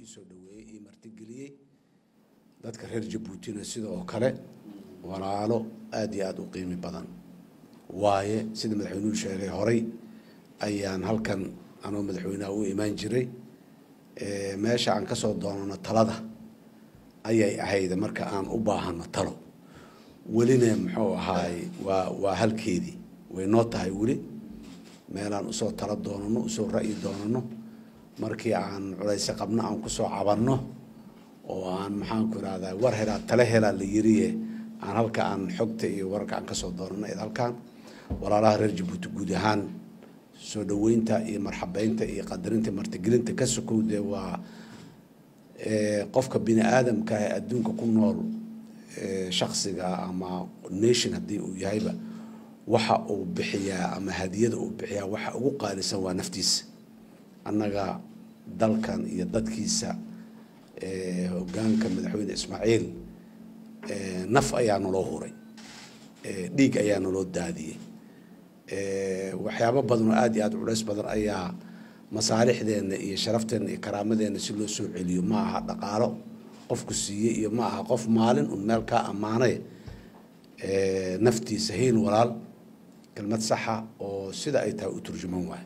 iisoo dhaweeyey ii martigeliyey dadka reer jabuutina sidoo kale walaalo aada iyo aada u qiimi badan waaye sida madaxweynuhu sheegay horay ayaan halkan anoo madaxweynaha u imaan jiray meesha aan kasoo doonano talada ayay ahayd marka aan u baahano talo welina muxuu ahaay waa waa halkeedii way noo tahay weli meelaan usoo talo doonano usoo ra'yi doonano markii aan culayse qabno aan kusoo cabanno oo aan maxaanku irahdaa war helaa tale helaa la yiriye aan halka aan xogta iyo wararka aan kasoo doonano id halkaan walaalaha reer jabuuti guud ahaan soo dhaweynta iyo marxabeynta iyo qadarinta martigelinta ka sokow dee waa qofka bini aadamka ee adduunka ku nool shaksiga ama nation haddii uu yahayba waxa uu bixiyaa ama hadiyada uu bixiyaa waxa ugu qaalisan waa naftiisa annaga dalkan iyo dadkiisa hogaanka madaxweyne ismaaciil naf ayaa naloo huray dhiig ayaa naloo daadiyey waxyaabo badan oo aada iyo aada culays badan ayaa masaalixdeena iyo sharafteena iyo karaamadeenna si loo soo celiyo ma aha dhaqaalo qofku siiyey iyo ma aha qof maalin un meel kaa ammaanay naftiisa hiil walaal kelmad saxa oo sida ay tahay u turjuman waay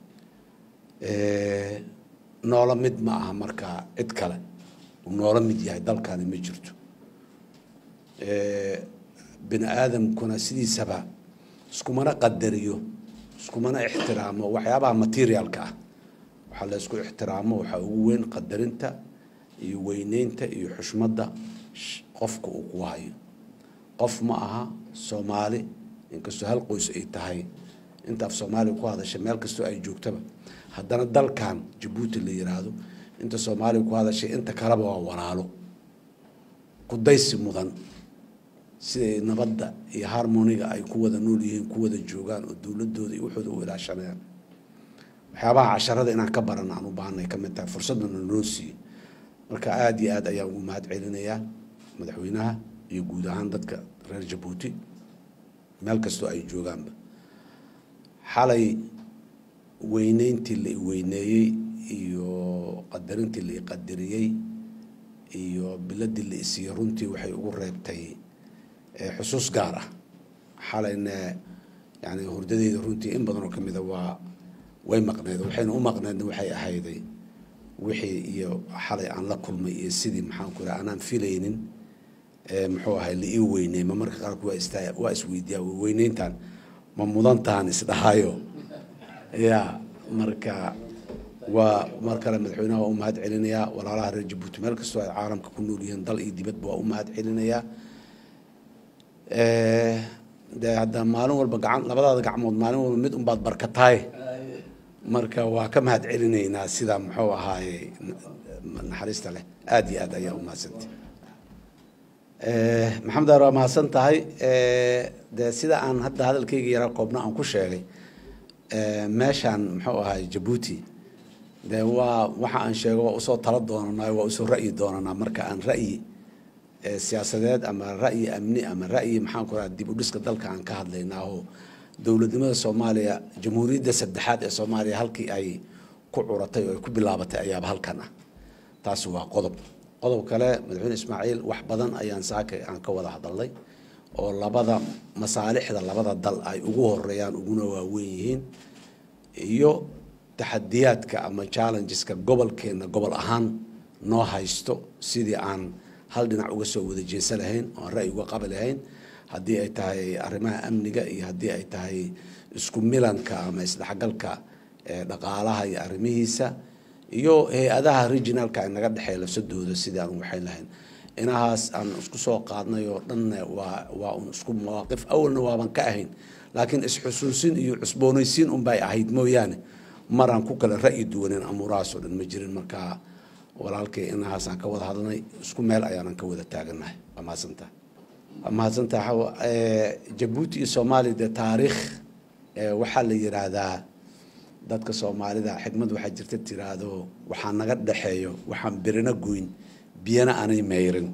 noola mid ma aha markaa cid kale uu noola mid yahay dalkani ma jirto bini aadamkuna sidiisaba iskumana qadariyo iskumana ixtiraamo waxyaabaha materialka ah waxaa la isku ixtiraamo waxaa ugu weyn qadarinta iyo weyneynta iyo xushmadda qofka uu ku hayo qof ma aha soomaali inkastoo hal qoys ay tahay inta af soomaaliya ku hadasha meel kastoo ay joogtaba haddana dalkan jabuuti la yiraahdo inta soomaaliya ku hadashay inta kaleba waa walaalo kudaysi mudan siday nabadda iyo harmoniga ay ku wada nool yihiin ku wada joogaan oo dowladooda iyo waxooda u ilaashanayaan waxyaabaha casharada inaan ka baran aan u baahnay ka mid tahay fursadana noo siiye marka aada iyo aad ayaan ugu mahad celinayaa madaxweynaha iyo guud ahaan dadka reer jabuuti meel kastoo ay joogaanba xalay weyneyntii la weyneeyey iyo qadarintii la qadariyey iyo biladii la isiiyey runtii waxay ugu reebtay xusuus gaar ah xalayna yani hurdadeyda runtii in badan oo kamida waa way maqneed waxayna u maqneedna waxay ahayday wixii iyo xalay aan la kulmay iyo sidii maxaanku iraha anaan filaynin muxuu ahay la ii weyney ma marka qaarku waa ista waa isweydiiyaa weyneyntan ma mudantaan isdhahayo ya marka waa mar kale madaxweynaha waa u mahad celinayaa walaalaha reer jabuuti meel kastoo ay caalamka ku nool yihiin dal iyo dibadba waa u mahad celinayaa de hadda maalin walba gacan labadaada gacmood maalin walba mid unbaad barkataay marka waa ka mahad celinaynaa sida muxuu ahaaye naxariista leh aada iyo aad ayaa u mahadsantay maxamed aar waa mahadsan tahay de sida aan hadda hadalkayga yara koobna aan ku sheegay meeshaan muxuu ahaay jabuuti de waa waxa aan sheego waa usoo tala doonanaa waa usoo ra'yi doonanaa marka aan ra'yi siyaasadeed ama ra'yi amni ama ra'yi maxaan ku raha dib u dhiska dalka aan ka hadlaynaa oo dowladnimada soomaaliya jamhuuriyadda saddexaad ee soomaaliya halkii ay ku curatay oo ay ku bilaabatay ayaaba halkan ah taasi waa qodob qodob kale madaxweyne ismaaciil wax badan ayaan saaka aan ka wada hadalnay oo labada masaalixda labada dal ay ugu horeeyaan uguna waaweyn yihiin iyo taxadiyaadka ama challengeska gobolkeena gobol ahaan noo haysto sidii aan hal dhinac uga soo wada jeesa lahayn oan ra'yi uga qabi lahayn haddii ay tahay arrimaha amniga iyo haddii ay tahay isku milanka ama isdhexgalka dhaqaalaha iyo arrimihiisa iyo hay-adaha regionalka ay naga dhexeeya lafsadooda sidii aan waxayn lahayn inahaas aan isku soo qaadnay oo dhanna waa waa un isku mawaaqif awalna waaban ka ahayn laakiin isxusuusin iyo cusboonaysiin unbay ahayd mooyaane maraan ku kala ra'yi duwanin amuurahaas oo dhan ma jirin markaa walaalkay inahaasaan ka wada hadlnay isku meel ayaanan ka wada taaganahay waa mahadsantaha waa mahadsantaha jabuuti iyo soomaaliya dee taariikh waxaa la yiraahdaa dadka soomaalida xikmad waxaa jirta tiraahdo waxaa naga dhexeeyo waxaan birina goyn biyana aanay meyrin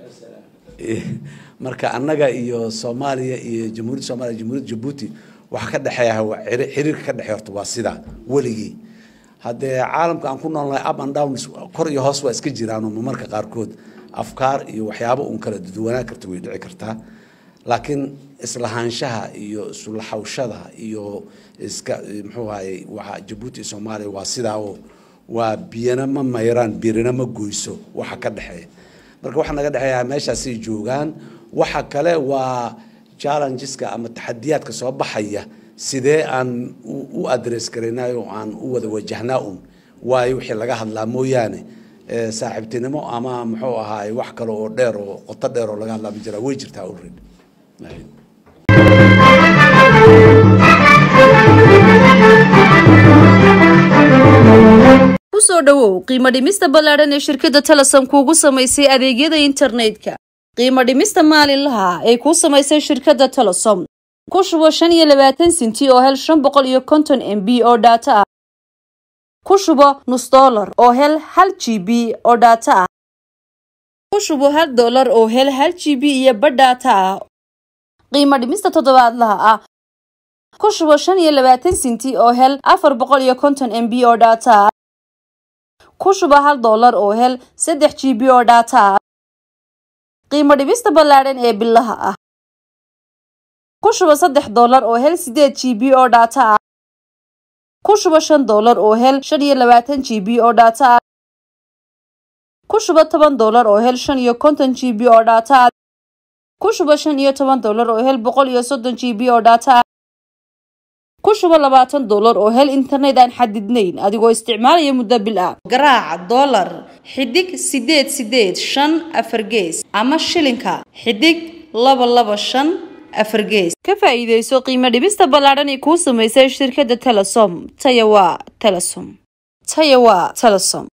marka annaga iyo soomaaliya iyo jamhuuriyadda soomaliya jamhuuriyadda jabuuti waxaa ka dhexeeya xiriirka ka dhexeey horta waa sidaa weligii haddee caalamka aan ku noolnahay up and down kor iyo hoos waa iska jiraanoo marmarka qaarkood afkaar iyo waxyaabo uun kala duwanaan karta way dhici kartaa laakiin islahaanshaha iyo isulaxawshada iyo iska muxuu ahaye waa jabuuti iyo soomaaliya waa sidaa oo waa biyana ma mayraan birina ma goyso waxa ka dhexeeya marka waxaa naga dhexeeya meeshaasay joogaan waxa kale waa challengeska ama taxadiyaadka soo baxaya sidee aan u adress garaynayo oo aan u wada wajahnaa un waayo wixii laga hadlaa mooyaane saaxiibtinimo ama muxuu ahaay wax kale oo dheer oo qoto dheer oo laga hadlaa ma jiraa way jirtaa already kusoo dhowow qiimo dhimista ballaadhan ee shirkadda telesom kuugu samaysay adeegyada internetka qiimo dhimista maalinlaha ay kuu samaysay shirkadda telesom ku shubo shan iyo labaatan sinti oo hel shan boqol iyo konton m b oo dhaato ah ku shubo nus dollar oo hel hal g b oo dhaato ah ku shubo hal dollar oo hel hal g b iyo badh dhaato ah qiimo dhimista toddobaadlaha ah ku shubo shan iyo labaatan sinti oo hel afar boqol iyo konton m b oo dhaato ah ku shubo hal dollar oo hel saddex g b oo dhaato ah qiimo dhibista ballaadhan ee bilaha ah ku shubo saddex dollar oo hel sideed g b oo dhaato ah ku shubo shan dollar oo hel shan iyo labaatan g b oo dhaato ah ku shubo toban dollar oo hel shan iyo konton g b oo dhaato ah ku shubo shan iyo toban dollar oo hel boqol iyo soddon g b oo dhaato ah ku shubo labaatan dollar oo hel internet aan xadidnayn adigoo isticmaalaya muddo bil ah garaaca dollar xidig sideed sideed shan afar gees ama shilinka xidig laba laba shan afar gees ka faa'iidayso qiimo dhibista ballaadhan ee kuu samaysay shirkadda telesom taya waa telesom taya waa telesom